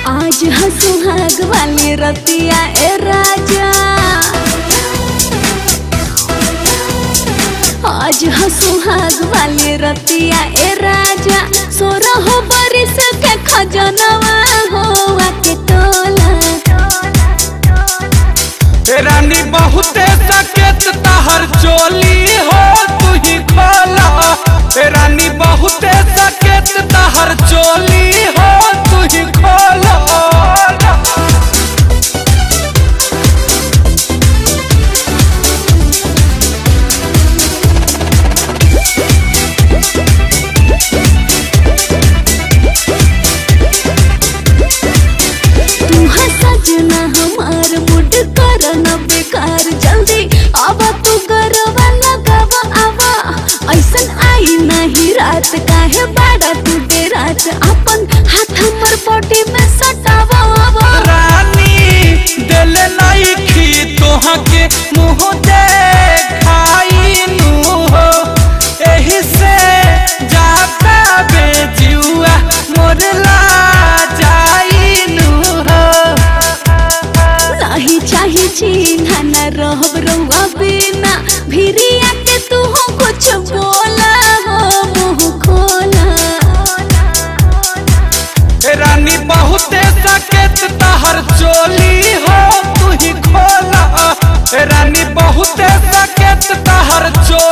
आज ह सुहाग वाली रतिया ए राजा आज ह सुहाग वाली रतिया ए राजा सोरह बरिस के खजनवा हो के तोला रानी बहुते सकेत तहर चोली हो तू ही खोला रानी बहुते सकेत तहर चोली हो तू ही खोला तू है सजना हमार मुड कर न बेकार जल्दी अब तू गरवा लगावा आवा ऐसन आई नहीं रात काहे बाड़ा तू दे रात अपन हाथ हमर बॉडी में सटावा आवा रानी दिल नहीं खी तोहा के मुँह देखाई नु हो एही से जाता बेजुआ मोर ला जाई नु हो नहीं चाही चिन्हा न रहब रहुआ बिना भिरिया के तू हो कुछ बोला हो मुंह खोला रानी बहुते सकेत तहर चोली हो तू ही खोला रानी बहुते सकेत तहर चोली